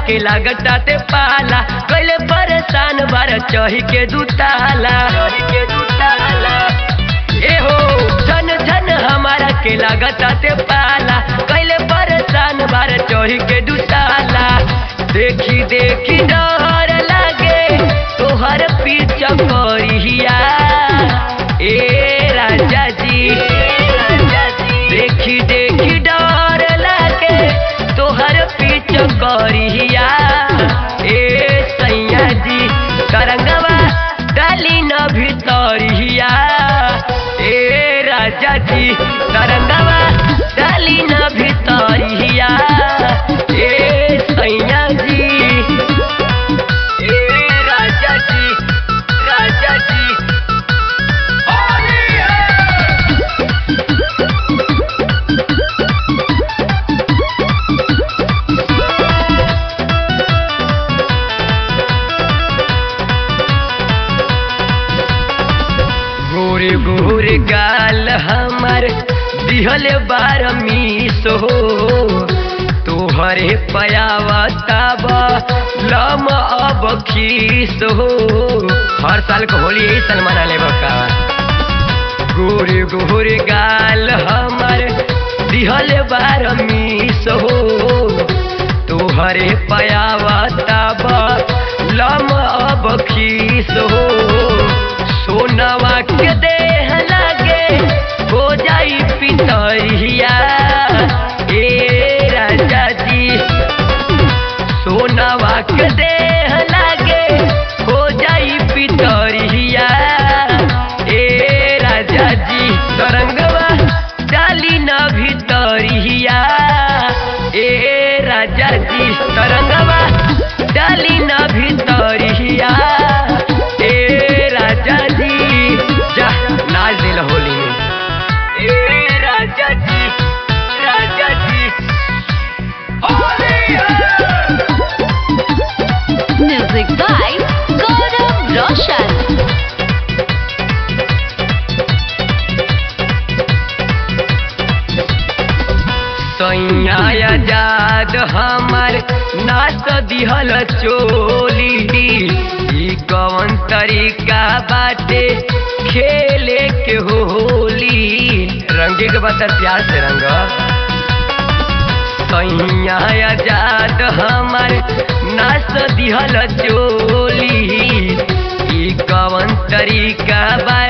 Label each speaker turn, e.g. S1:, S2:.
S1: के लागता ते पाला कैले परेशान बार चही के दुताला के दुताला ए हो झन झन हमारा के लागता ते पाला कैले परेशान बार चढ़ी के दुताला देखी देखी डर लागे तोहर पीछा करिया ए राजा जी देखी देखी डर लागे तोहर पीछा करिया ए सैया जी तरंगवा डाली न भीतरिया ए राजा जी तरंगवा डाली न भीतरिया ए सैया जी ए राजा जी राजा जी होली है गोरे गोरे गाल हमर दिहल बार मीस हो तोहरे पयावताब लम अब खीस हो हर साल के होली यही साल मना लेब का गोरे गोरे गाल हमर दिहल बार मीस हो तोहरे पयावताब लम अब खीस हो सोनवा के देह लागे हो जाई पितरिया ए राजा जी सोनवा के देह लागे हो जाई पितरिया ए राजा जी तरंगवा डाली न भीतरिया ए राजा जी तरंगवा डाली न भीतरिया ए राजा जी जा नाच दिल होली में ए राजा जी राजा जी होली है
S2: Music by Gaurav Roshan.
S1: सैया आजाद हमार नाच दिहल चोली ई कवन तरीका बाटे खेले के होली रंगे के बता प्यार से रंग सैया आजाद हमार नाच दिहल चोली ई कवन तरीका बा